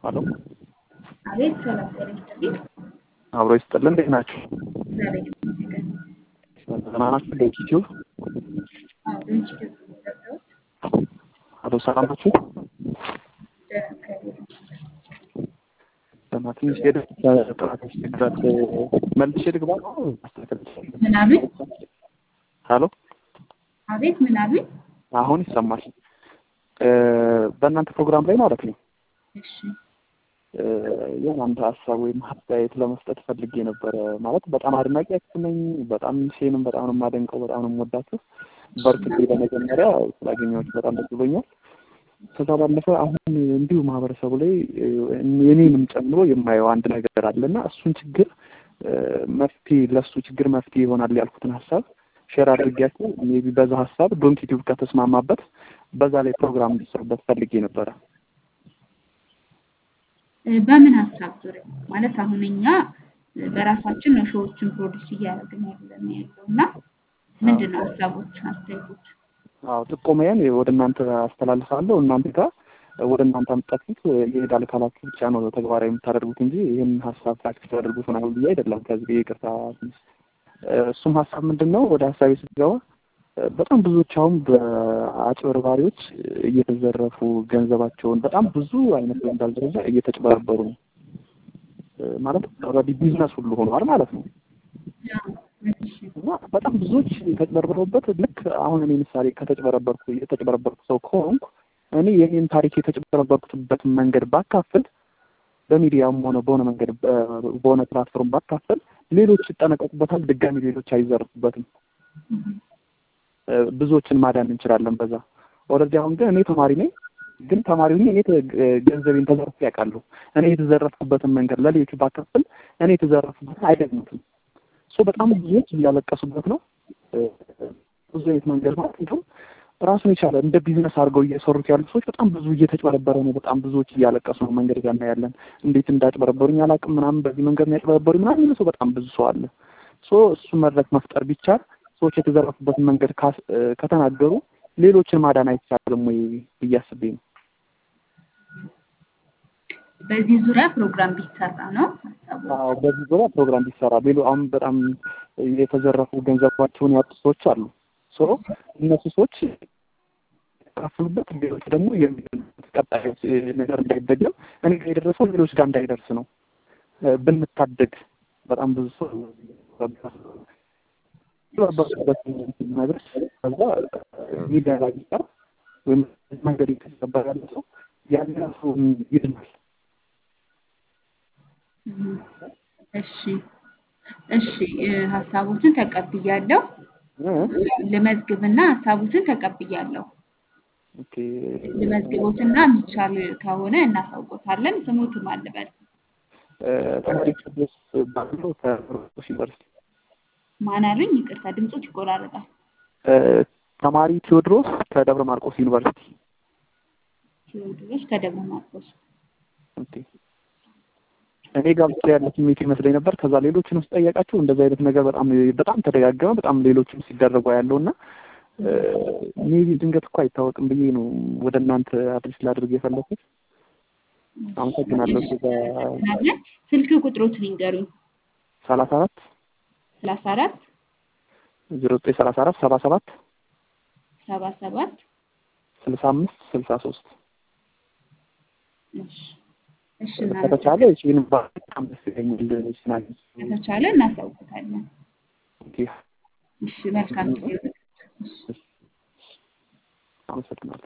ሄሎ አቤት ሰላም ጤና ይስጥልኝ። አብሮ ይስጥልን። እንዴት ናችሁ? እግዚአብሔር ይመስገን። ደህና ናችሁ? ዶንት ዩቲዩብ አዎ ዶንት ዩቲዩብ ነው የገባሁት። አቶ ሰላም ናችሁ? ደህና እግዚአብሔር ይመስገን። ደህና ትንሽ ሄደ ጥራት ያስቸግራል። መልሼ ልግባ ነው ማስተካከል ይችላል። ምን አሉኝ? ሄሎ አቤት ምን አሉኝ? አሁን ይሰማል። በእናንተ ፕሮግራም ላይ ማለት ነው እሺ የሆነ አንድ ሀሳብ ወይም አስተያየት ለመስጠት ፈልጌ ነበረ። ማለት በጣም አድናቂያችሁ ነኝ። በጣም ሴንም በጣም ነው የማደንቀው፣ በጣም ነው የምወዳችሁ። በርክቴ በመጀመሪያ ስላገኘኋችሁ በጣም ደስ ብሎኛል። ከዛ ባለፈ አሁን እንዲሁ ማህበረሰቡ ላይ የኔንም ጨምሮ የማየው አንድ ነገር አለና እሱን ችግር መፍትሄ ለእሱ ችግር መፍትሄ ይሆናል ያልኩትን ሀሳብ ሼር አድርጌያችሁ ሜይ ቢ በዛ ሀሳብ ዶንት ዩቲዩብ ከተስማማበት በዛ ላይ ፕሮግራም እንዲሰሩበት ፈልጌ ነበረ። በምን ሀሳብ ዙሪያ ማለት አሁን እኛ በራሳችን ነው ሾዎችን ፕሮዲስ እያደረግን ያለን ያለው እና ምንድን ነው ሀሳቦች፣ አስተያየቶች? አዎ ጥቆማዬን ወደ እናንተ አስተላልፋለሁ። እናንተ ጋር ወደ እናንተ አምጣችሁት ይሄዳል ካላችሁ ብቻ ነው ተግባራዊ የምታደርጉት እንጂ ይህን ሀሳብ ፕራክቲስ ያደርጉት ምናምን ብዬ አይደለም። ከዚህ ይቅርታ። እሱም ሀሳብ ምንድን ነው ወደ ሀሳቤ ስትገባ በጣም ብዙዎች አሁን በአጭበርባሪዎች እየተዘረፉ ገንዘባቸውን በጣም ብዙ አይነት በሚባል ደረጃ እየተጭበረበሩ ነው። ማለት ኦልሬዲ ቢዝነስ ሁሉ ሆኗል ማለት ነው። እና በጣም ብዙዎች የተጭበረበሩበት ልክ አሁን እኔ ምሳሌ ከተጭበረበርኩ የተጭበረበርኩ ሰው ከሆንኩ እኔ የኔን ታሪክ የተጭበረበርኩበትን መንገድ ባካፍል በሚዲያም ሆነ በሆነ መንገድ በሆነ ፕላትፎርም ባካፍል ሌሎች ይጠነቀቁበታል። ድጋሚ ሌሎች አይዘርፉበትም። ብዙዎችን ማዳን እንችላለን በዛ። ኦልሬዲ አሁን ግን እኔ ተማሪ ነኝ፣ ግን ተማሪ ሆኜ እኔ ገንዘቤን ተዘርፌ ያውቃለሁ። እኔ የተዘረፍኩበትን መንገድ ለሌሎች ባካፍል እኔ የተዘረፍኩበትን አይደግሙትም። ሶ በጣም ብዙዎች እያለቀሱበት ነው። ብዙ አይነት መንገድ ማለት እንዲሁም ራሱን የቻለ እንደ ቢዝነስ አድርገው እየሰሩት ያሉ ሰዎች በጣም ብዙ እየተጭበረበረ ነው። በጣም ብዙዎች እያለቀሱ ነው። መንገድ ጋር እናያለን። እንዴት እንዳጭበረበሩኝ አላውቅም ምናምን በዚህ መንገድ ነው ያጭበረበሩኝ ምናምን የሚል ሰው በጣም ብዙ ሰው አለ። ሶ እሱ መድረክ መፍጠር ቢቻል ሰዎች የተዘረፉበትን መንገድ ከተናገሩ ሌሎችን ማዳን አይቻልም ወይ ብዬ አስቤ ነው። በዚህ ዙሪያ ፕሮግራም ቢሰራ ነው ሀሳቡ። አዎ በዚህ ዙሪያ ፕሮግራም ቢሰራ ሌሎ አሁን በጣም የተዘረፉ ገንዘባቸውን ያጡ ሰዎች አሉ። ሶ እነሱ ሰዎች ካፍሉበት ሌሎች ደግሞ የሚሉት ቀጣይ ነገር እንዳይደገም እኔ ጋር የደረሰው ሌሎች ጋር እንዳይደርስ ነው ብንታደግ በጣም ብዙ ሰው የተባበሩበት ነገር ከዛ ሚዲያ ላይ ቢቀር ወይም መንገድ የተሰበር ያለ ሰው ያን ሰው ይድናል። እሺ እሺ፣ ሀሳቦትን ተቀብያለሁ። ልመዝግብና ሀሳቦትን ተቀብያለሁ። ኦኬ ልመዝግቦትና የሚቻል ከሆነ እናሳውቆታለን። ስሙትም አልበል ተማሪ ቅዱስ ባለው ከሮስ ዩኒቨርሲቲ ማን አሉኝ? ይቅርታ ድምፆች ይቆራረጣል። ተማሪ ቴዎድሮስ ከደብረ ማርቆስ ዩኒቨርሲቲ። ቴዎድሮስ ከደብረ ማርቆስ። ኦኬ እኔ ጋር ብቻ ያለ ስሜት ይመስለኝ ነበር። ከዛ ሌሎችን ውስጥ ጠየቃችሁ እንደዚህ አይነት ነገር በጣም በጣም ተደጋገመ። በጣም ሌሎችም ሲደረጉ ያለው እና ሜቢ ድንገት እኮ አይታወቅም ብዬ ነው ወደ እናንተ አድሬስ ላድርግ የፈለኩት። አመሰግናለሁ። ስልክ ቁጥሮትን ይንገሩኝ። ሰላሳ አራት ሰላሳ አራት ዜሮ ዘጠኝ ሰላሳ አራት ሰባ ሰባት ሰባ ሰባት ስልሳ አምስት ስልሳ ሶስት እሺ እሺ ከተቻለ ይህን በጣም ደስ ይለኛል። ይችላል ከተቻለ እናሳውቅታለን። ኦኬ እሺ መልካም ጊዜ። አመሰግናለሁ።